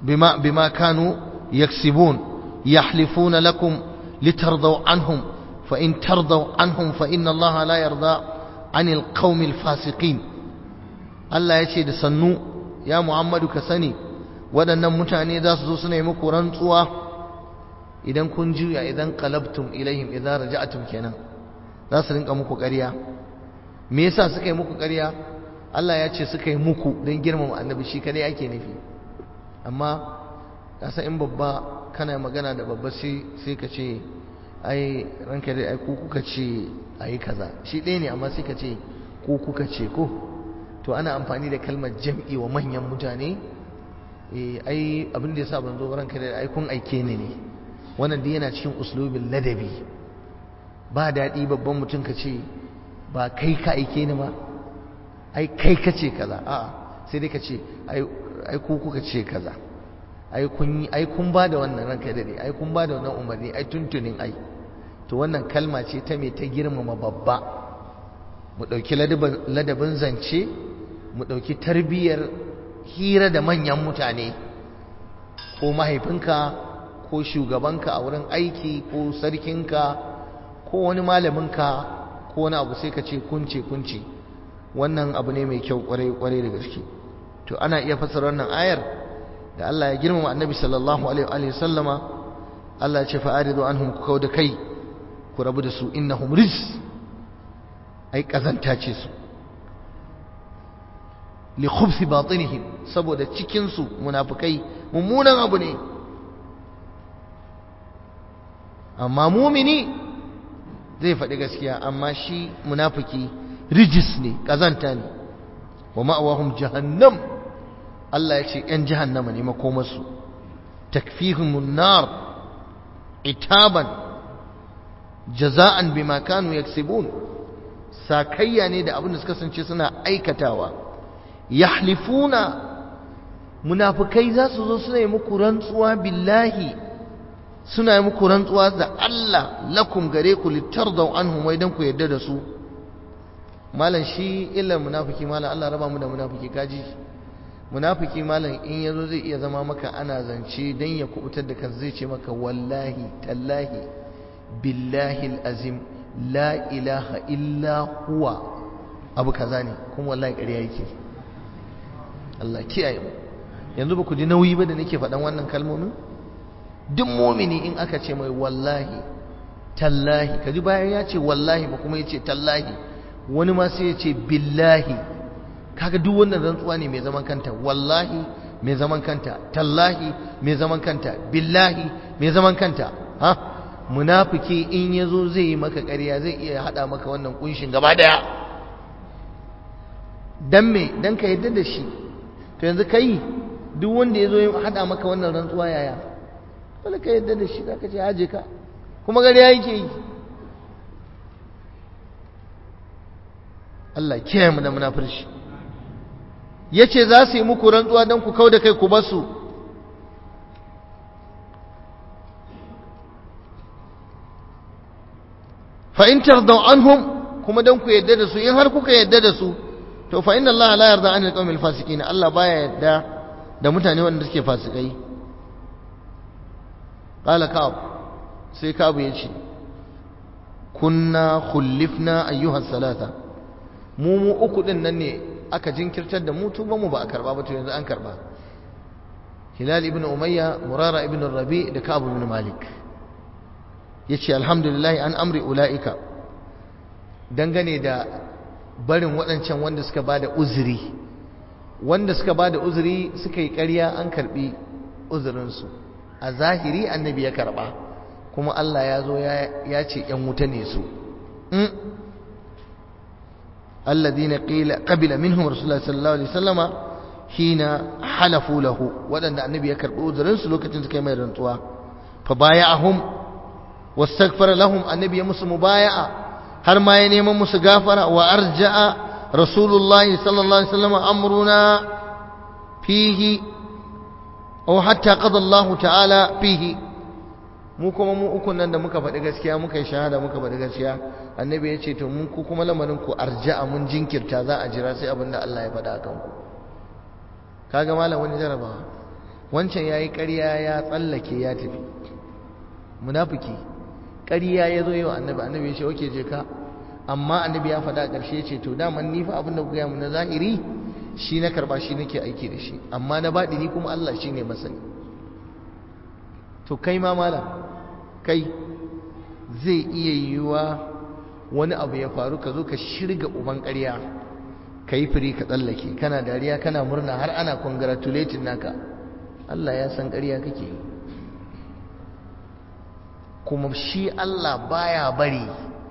bima bima kanu yaksibun yahlifuna lakum litardaw anhum fa in tardaw anhum fa inna Allah la yarda anil qaumil fasiqin Allah ya ce da sannu ya Muhammadu ka sani waɗannan mutane za su zo suna yi muku rantsuwa idan kun juya idan qalabtum ilaihim idan raja'tum kenan za su rinka muku ƙarya me yasa suka yi muku ƙarya Allah ya ce suka yi muku don girmama annabi shi kadai ake nufi amma kasa in babba kana magana da babba sai ka ce ai ranka dai ai ku kuka ce ayi kaza shi ɗaya ne amma sai ka ce ku kuka ce ko to ana amfani da kalmar jam'i wa manyan mutane eh ai abin da yasa ban zo ranka dai ai kun aike ni ne wannan dai yana cikin uslubin ladabi ba daɗi babban mutum ka ce ba kai ka aike ni ba ai kai ka ce kaza a'a sai dai ka ce ai ku kuka ce kaza ai kun yi ai kun ba da wannan ranka dade ai kun ba da wannan umarni ai tuntunin ai to wannan kalma ce ta me ta girmama babba mu dauki ladabin zance mu dauki tarbiyyar hira da manyan mutane ko mahaifinka ko shugabanka a wurin aiki ko sarkinka ko wani malaminka ko wani abu sai ka ce kunce kunce wannan abu ne mai kyau kwarai kwarai da gaske to ana iya fassara wannan ayar da Allah ya girmama annabi sallallahu alaihi wa sallama Allah ya ce fa'aridu anhum ku kauda kai ku rabu da su innahum rijs ai kazanta ce su li khubthi batinihim saboda cikin su munafikai mummunan abu ne amma mumini zai faɗi gaskiya amma shi munafiki rijis ne kazanta ne wa ma'awahum jahannam Allah ya ce ‘yan jahannama ne makomarsu takfihimun nar itaban jaza'an bima kanu yaksibun sakayya ne da abin da suka kasance suna aikatawa yahlifuna munafikai za su zo suna yi muku rantsuwa billahi suna yi muku rantsuwa da Allah lakum gare ku litardaw anhum wai dan ku yarda da su malam shi illar munafiki malam Allah raba mu da munafiki kaji munafiki malam in yazo zai iya zama maka ana zance dan ya kubutar da kan zai ce maka wallahi tallahi billahi alazim la ilaha illa huwa abu kaza ne kuma wallahi ƙarya yake Allah kiyaye mu yanzu ba ku ji nauyi ba da nake faɗan wannan kalmomin duk mumini in aka ce mai wallahi tallahi kaji bayan ya ce wallahi ba kuma ya ce tallahi wani ma sai ya ce billahi kaga duk wannan rantsuwa ne mai zaman kanta wallahi mai zaman kanta tallahi mai zaman kanta billahi mai zaman kanta ha munafiki in yazo zai yi maka ƙarya zai iya hada maka wannan kunshin gaba daya dan me dan ka yadda da shi to yanzu kai duk wanda yazo ya hada maka wannan rantsuwa yaya dole ka yadda da shi zaka ce aje ka kuma ƙarya yake yi Allah kiyaye mu da munafirci yace za su yi muku rantsuwa dan ku kauda kai ku basu fa in tardaw anhum kuma dan ku yadda da su in har kuka yadda da su to fa inna Allah la yarda anil qawmil fasiqin Allah baya yadda da mutane wanda suke fasikai qala ka'ab sai ka'ab yace kunna khullifna ayyuha salata mu mu uku din nan ne aka jinkirtar da mu tuba mu ba a karba ba to yanzu an karba hilal ibn umayya murara ibn rabi da ka'ab ibn malik yace alhamdulillah an amri ulaika dangane da barin waɗancan wanda suka bada uzuri wanda suka bada uzuri suka yi ƙarya an karbi uzurinsu a zahiri annabi ya karba kuma Allah ya zo ya ce ‘yan wuta ne su alladina qabila minhum rasulullah sallallahu alaihi wasallama hina halafu lahu waɗanda annabi ya karɓi uzurinsu lokacin suka yi mai rantsuwa fa baya'ahum wastaghfara lahum annabi ya musu mubaya'a har ma ya neman musu gafara wa arja'a rasulullahi sallallahu alaihi wasallama amruna fihi aw hatta qada Allah ta'ala fihi mu kuma mu ukun nan da muka faɗi gaskiya muka yi shahada muka faɗi gaskiya annabi ya ce to mun ku kuma lamarin ku arja'a mun jinkirta za a jira sai abin da Allah ya faɗa a kanku kaga malam wani jarabawa wancan yayi ƙarya ya tsallake ya tafi munafiki ƙarya ya zo yau annabi annabi ya ce oke je ka amma annabi ya faɗa a ƙarshe ce to daman ni fa abin da kuka mu na zahiri shi na karba shi nake aiki da shi amma na baɗi ni kuma Allah shi ne masani to kai ma malam kai zai iya yiwuwa wani abu ya faru ka zo ka shirga uban ƙarya ka yi firi ka tsallake kana dariya kana murna har ana congratulating naka Allah ya san ƙarya kake yi kuma shi Allah baya bari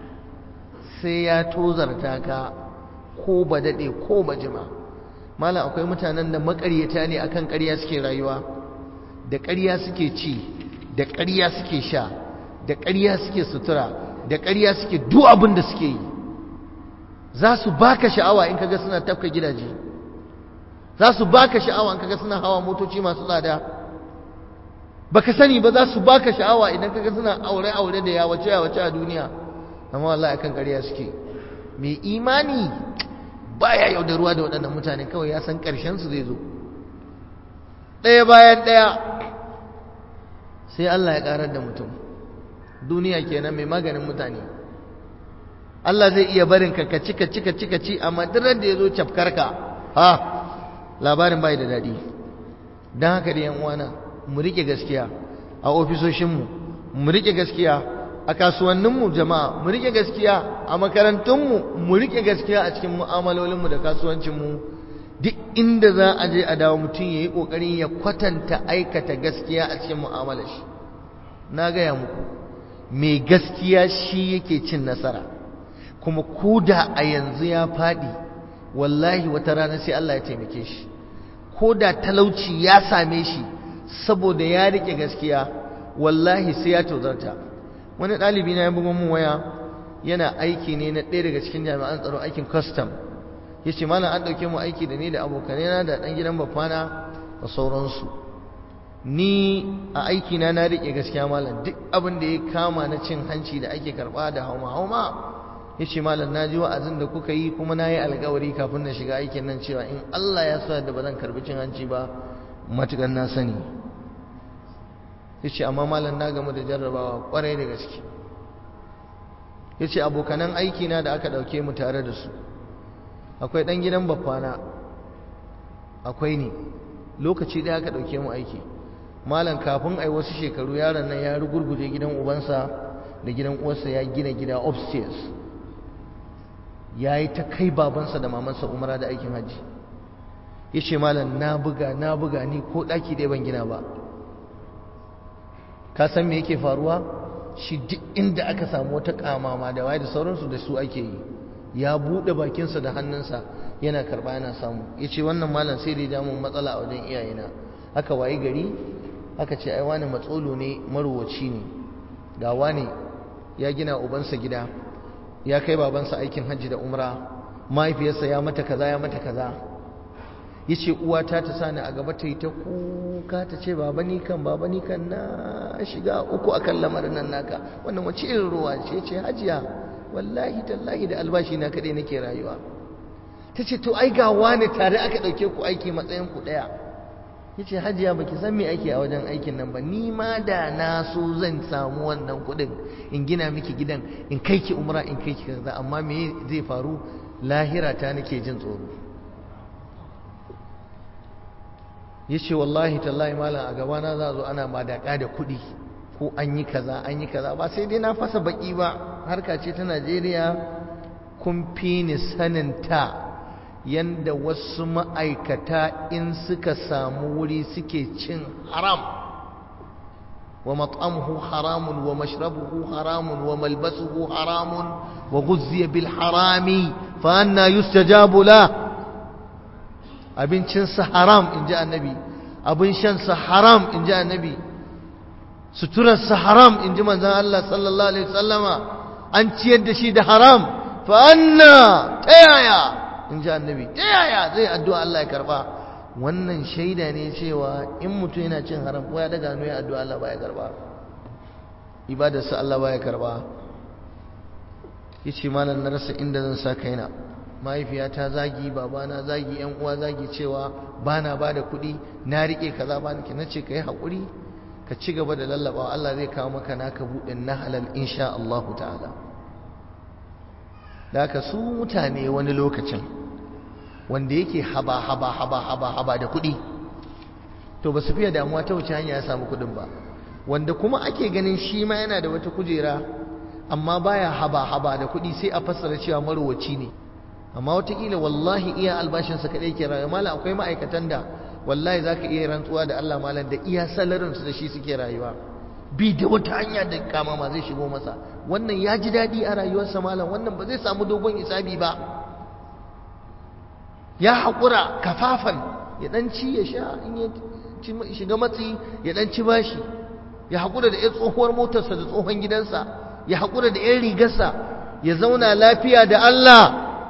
sai ya tozarta ka ko ba daɗe ko ba jima malam akwai mutanen da makaryata ne akan ƙarya suke rayuwa da ƙarya suke ci da ƙarya suke sha da ƙarya suke sutura da ƙarya suke duk abin da suke yi za su baka sha'awa in kaga suna tafka gidaje za su baka sha'awa in kaga suna hawa motoci masu tsada baka sani ba za su baka sha'awa idan kaga suna aure aure da yawace yawace a duniya amma wallahi akan ƙarya suke mai imani baya yaudaruwa da waɗannan mutane kawai ya san ƙarshen su zai zo ɗaya bayan ɗaya sai Allah ya ƙarar da mutum duniya kenan mai maganin mutane Allah zai iya barin ka ka cika cika cika ci amma duk da ya zo cafkarka ha labarin bai da daɗi don haka da yan uwana mu rike gaskiya a ofisoshinmu mu rike gaskiya a kasuwanninmu jama'a mu rike gaskiya a makarantunmu mu rike gaskiya a cikin mu'amalolinmu da kasuwancinmu duk inda za a je a dawo mutum ya yi ƙoƙarin ya kwatanta aikata gaskiya a cikin mu'amalar shi na gaya muku mai gaskiya shi yake cin nasara kuma ko da a yanzu ya faɗi wallahi wata rana sai Allah ya taimake shi ko da talauci ya same shi saboda ya rike gaskiya wallahi sai ya tozarta wani ɗalibi na ya buga mun waya yana aiki ne na ɗaya daga cikin jami'an tsaro aikin custom ya ce malam an ɗauke mu aiki da ni da abokanai na da ɗan gidan bafana da sauransu ni a aiki na na riƙe gaskiya malam duk abin da ya kama na cin hanci da ake karɓa da hauma hauma ya ce malam na ji wa'azin da kuka yi kuma na yi alkawari kafin na shiga aikin nan cewa in Allah ya sa da ba zan karɓi cin hanci ba matuƙar na sani ya ce amma malam na gamu da jarrabawa ƙwarai da gaske ya ce abokanan aikina da aka ɗauke mu tare da su akwai ɗan gidan babbana akwai ni lokaci ɗaya aka ɗauke mu aiki malam kafin ai wasu shekaru yaron nan ya rugurguje gidan ubansa da gidan uwarsa ya gina gida upstairs ya yi ta kai babansa da mamansa umara da aikin hajji ya ce malam na buga na buga ni ko ɗaki ɗaya ban gina ba ka san me yake faruwa shi duk inda aka samu wata kamama da waye da sauransu da su ake yi ya buɗe bakinsa da hannunsa yana karɓa yana samu ya ce wannan malam sai da ya damu matsala a wajen iyayena aka wayi gari aka ce ai wani matsolo ne marowaci ne ga wani ya gina ubansa gida ya kai babansa aikin hajji da umra mahaifiyarsa ya mata kaza ya mata kaza ya ce uwata ta sani a gaba ta yi ta kuka ta ce baba ni kan baba ni kan na shiga uku akan lamarin nan naka wannan wace irin ruwa ce ce hajiya wallahi tallahi da albashi na kaɗai nake rayuwa ta ce to ai ga wani tare aka ɗauke ku aiki matsayin ku ɗaya ya ce hajiya ba ki san me ake a wajen aikin nan ba ni ma da na so zan samu wannan kuɗin in gina miki gidan in kai ki umra in kai ki kaza amma me zai faru lahira ta nake jin tsoro ya ce wallahi tallahi malam a gabana za zo ana madaka da kuɗi ko an yi kaza an yi kaza ba sai dai na fasa baki ba harka ce ta najeriya kun fi ni saninta yanda wasu ma'aikata in suka samu wuri suke cin haram wa mat'amuhu haramun wa mashrabuhu haramun wa malbasuhu haramun wa guzziya bil harami fa anna yustajabu la abincinsa haram in ji annabi abin shansa haram in ji annabi suturarsa haram in ji manzan Allah sallallahu alaihi wasallama an ciyar da shi da haram fa anna ta yaya in ji annabi ta yaya zai addu'a Allah ya karba wannan shaida ne cewa in mutum yana cin haram ko ya daga hannu ya addu'a Allah baya karba ibadarsa Allah baya karba yace malam na rasa inda zan sa kaina mahaifiyata zagi babana zagi yan uwa zagi cewa bana ba da kuɗi na riƙe kaza ba nake nace ka yi haƙuri ka ci gaba da lallabawa Allah zai kawo maka naka buɗin na halal insha Allah ta'ala da haka su mutane wani lokacin wanda yake haba haba haba haba haba da kuɗi to ba su fiye damuwa ta wuce hanya ya samu kuɗin ba wanda kuma ake ganin shi ma yana da wata kujera amma baya haba haba da kuɗi sai a fassara cewa marowaci ne amma watakila wallahi iya albashinsa kaɗai ke rayuwa malam akwai ma'aikatan da wallahi za ka iya rantsuwa da Allah malam da iya salarinsu da shi suke rayuwa bi da wata hanya da kama ma zai shigo masa wannan ya ji daɗi a rayuwarsa malam wannan ba zai samu dogon isabi ba ya haƙura kafafan ya ɗan ci ya sha in ya shiga matsi ya ɗan ci bashi ya haƙura da 'yan tsohuwar motarsa da tsohon gidansa ya haƙura da 'yan rigarsa ya zauna lafiya da Allah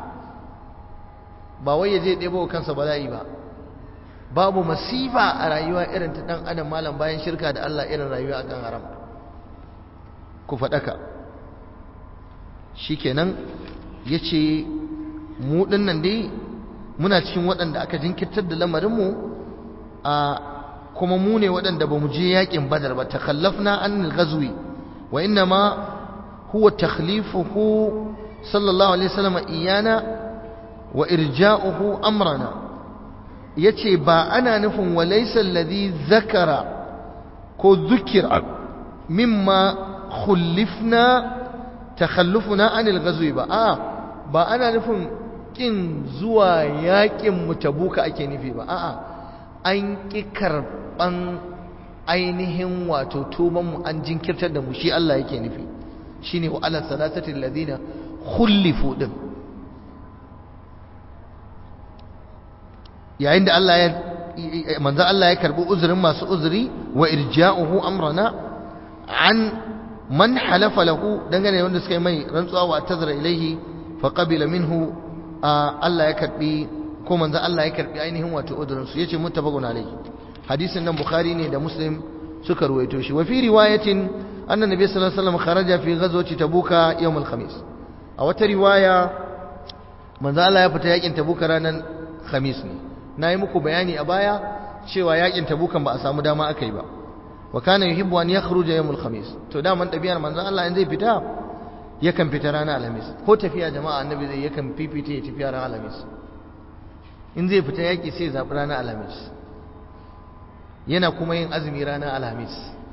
ba wai ya je ɗebo kansa bala'i ba babu masifa a rayuwa irin ta ɗan adam malam bayan shirka da Allah irin rayuwa akan haram ku faɗaka shikenan ya ce mu ɗinnan dai muna cikin waɗanda aka jinkirtar da lamarinmu a kuma mu ne waɗanda ba mu je yaƙin badar ba takallafna an ghazwi wa inna ma huwa takhlifuhu sallallahu alaihi wasallam iyana wa irja'uhu amrana yace ba ana nufin walaysa alladhi zakara ko dhukira mimma khullifna takhallufuna anil ghazwi ba a ba ana nufin kin zuwa yakin mutabuka ake nufi ba a'a an ki karban ainihin wato tuban mu an jinkirtar da mu shi Allah yake nufi shine wa ala salatati alladhina khullifu din yayin da Allah ya manzo Allah ya karbi uzurin masu uzuri wa irja'uhu amrana an man halafa lahu dangane wanda suka yi mai rantsuwa wa tazara ilaihi fa qabila minhu Allah ya karbi ko manzo Allah ya karbi ainihin wato uzurin su yace muttafaqun alaihi hadisin nan bukhari ne da muslim suka ruwaito shi wa fi riwayatin anna nabiy sallallahu alaihi wasallam kharaja fi ghazwati tabuka yawm al-khamis a wata riwaya manzo Allah ya fita yakin tabuka ranar khamis ne nayi muku bayani a baya cewa yakin tabukan ba a samu dama akai ba wa kana yuhibbu an yakhruja yawm al-khamis to da man tabiyar manzo Allah in zai fita yakan fita ranar alhamis ko tafiya jama'a annabi zai yakan fifita ya tafiya ranar alhamis in zai fita yaki sai zabi ranar alhamis yana kuma yin azumi ranar alhamis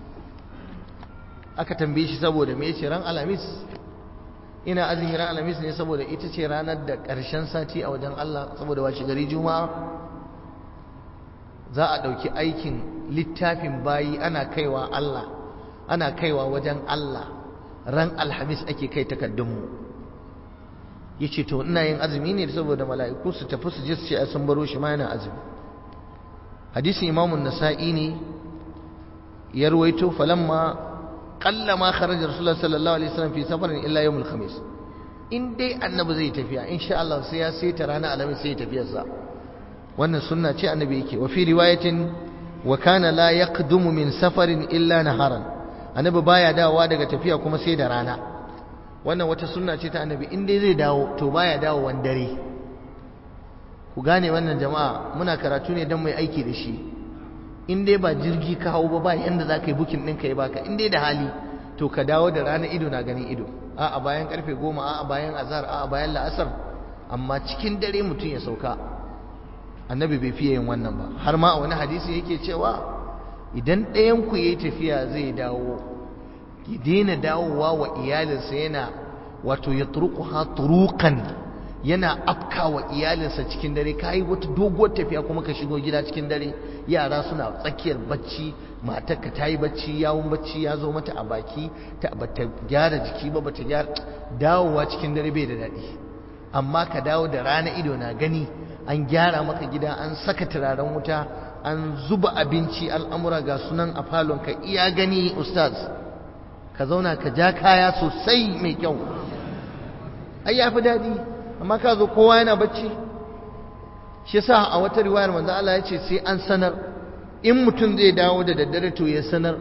aka tambaye shi saboda me yace ran alhamis ina azumi ran alhamis ne saboda ita ce ranar da ƙarshen sati a wajen Allah saboda wace gari juma'a za a ɗauki aikin littafin bayi ana kaiwa Allah ana kaiwa wajen Allah ran alhamis ake kai takaddunmu ya ce to ina yin azumi ne saboda mala'iku su tafi su je su ce sun baro shi ma yana azumi hadisin imamun nasa'i ne ya ruwaito falamma qalla ma kharaja rasulullah sallallahu alaihi wasallam fi safarin illa yawmul khamis in dai annabi zai tafiya insha Allah sai ya saita ranar alhamis sai ya tafiyarsa wannan sunna ce annabi yake wa fi riwayatin wa kana la yaqdumu min safarin illa naharan annabi baya dawowa daga tafiya kuma sai da rana wannan wata sunna ce ta annabi in dai zai dawo to baya dawo wan dare ku gane wannan jama'a muna karatu ne dan mai aiki da shi in dai ba jirgi ka hau ba ba yanda za ka yi bukin ɗinka ya baka in dai da hali to ka dawo da rana ido na ganin ido a'a bayan karfe goma a'a bayan azhar a'a bayan la'asar amma cikin dare mutum ya sauka annabi bai fiye yin wannan ba har ma a wani hadisi yake cewa idan ɗayan ku yayi tafiya zai dawo ki daina dawowa wa iyalinsa yana wato ya turquha turuqan yana afka wa iyalinsa cikin dare kai wata doguwar tafiya kuma ka shigo gida cikin dare yara suna tsakiyar bacci matarka ta yi bacci yawon bacci ya zo mata a baki ta bata gyara jiki ba bata gyara dawowa cikin dare bai da daɗi amma ka dawo da rana ido na gani an gyara maka gida an saka turaren wuta an zuba abinci al'amura ga sunan a falonka iya gani ustaz ka zauna ka ja kaya sosai mai kyau ai ya fi daɗi amma ka zo kowa yana bacci shi yasa a wata riwayar manzo Allah ya ce sai an sanar in mutum zai dawo da daddare to ya sanar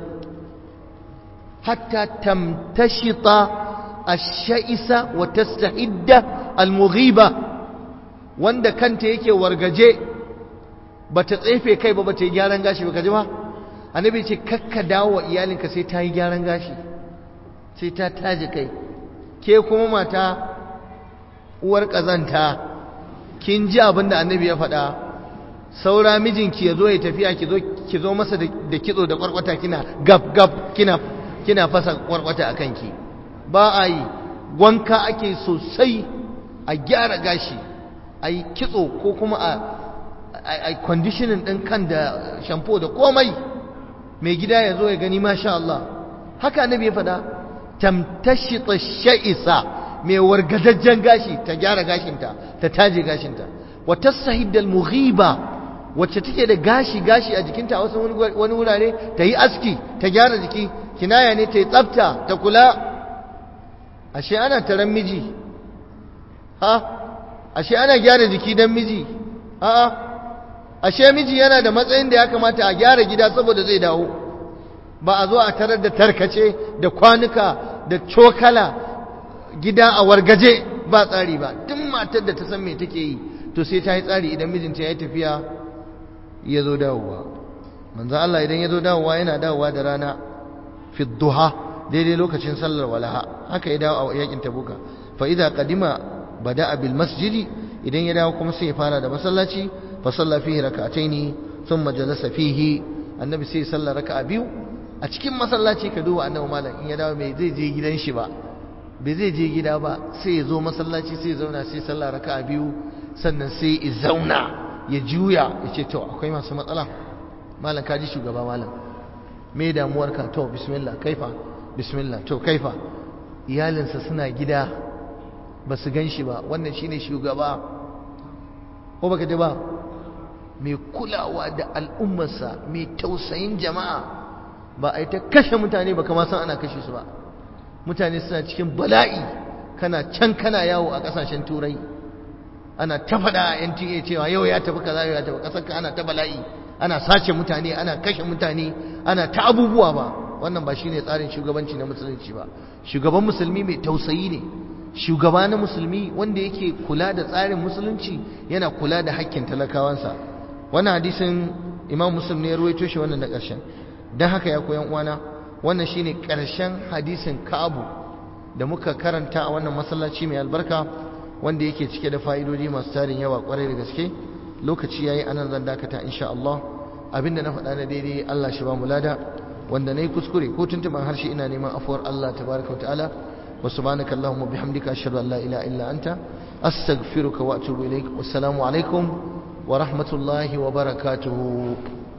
hatta tamtashita ash-sha'isa wa tastahidda al-mughiba wanda kanta yake wargaje bata tsefe kai ba bata yi gyaran gashi ba ka ji ba annabi ce kakka dawo wa iyalinka sai ta yi gyaran gashi sai ta taje kai ke kuma mata uwar ƙazanta kin ji abin da annabi ya faɗa saura mijinki ya zo ya tafiya ki zo masa da kitso da kwarkwata kina gab gab kina kina fasa kwarkwata a kanki ba a yi wanka ake sosai a gyara gashi a yi kitso ko kuma a conditioning ɗin kan da shampo da komai mai gida ya zo ya gani masha Allah haka annabi ya faɗa tamtashita sha'isa mai wargazajjen gashi ta gyara gashinta ta taje gashinta wa tasahidal mughiba wacce take da gashi gashi a jikinta a wasu wani wurare ta yi aski ta gyara jiki kinaya ne ta yi tsafta ta kula ashe ana taron miji ha ashe ana gyara jiki don miji a'a ashe miji yana da matsayin da ya kamata a gyara gida saboda zai dawo ba a zo a tarar da tarkace da kwanuka da cokala gida a wargaje ba tsari ba duk matar da ta san me take yi to sai ta yi tsari idan mijinta ya yi tafiya ya zo dawowa manzo Allah idan ya zo dawowa yana dawowa da rana fi duha daidai lokacin sallar walaha haka ya dawo a yakin tabuka fa idza qadima bada'a bil masjidi idan ya dawo kuma sai ya fara da masallaci fa salla fihi rak'ataini thumma jalasa fihi annabi sai sallar raka'a biyu a cikin masallaci ka duba annabi malam in ya dawo mai zai je gidan shi ba bai zai je gida ba sai ya zo masallaci sai ya zauna sai sallah raka'a biyu sannan sai ya zauna ya juya ya ce to akwai masu matsala malam ka ji shugaba malam me damuwarka to bismillah kaifa bismillah to kaifa iyalinsa suna gida ba su gan shi ba wannan shine shugaba ko baka ji ba mai kulawa da al'ummarsa mai tausayin jama'a ba a yi ta kashe mutane ba kama san ana kashe su ba mutane suna cikin bala'i kana can kana yawo a kasashen turai ana ta faɗa a NTA cewa yau ya tafi kaza yau ya tafi ƙasar ka ana ta bala'i ana sace mutane ana kashe mutane ana ta abubuwa ba wannan ba shine tsarin shugabanci na musulunci ba shugaban musulmi mai tausayi ne shugaba na musulmi wanda yake kula da tsarin musulunci yana kula da hakkin talakawansa wannan hadisin imam muslim ne ya ruwaito shi wannan na ƙarshen don haka ya koyan uwana wannan shine ƙarshen hadisin ka'abu da muka karanta a wannan masallaci mai albarka wanda yake cike da fa'idodi masu tarin yawa kwarai da gaske lokaci yayi anan zan dakata insha Allah abinda na faɗa na daidai Allah shi ba mu lada wanda nayi kuskure ko tuntuban harshe ina neman afuwar Allah tabaraka ta'ala wa subhanaka allahumma bihamdika ashhadu an la ilaha illa anta astaghfiruka wa atubu ilaik wassalamu alaikum wa rahmatullahi wa barakatuh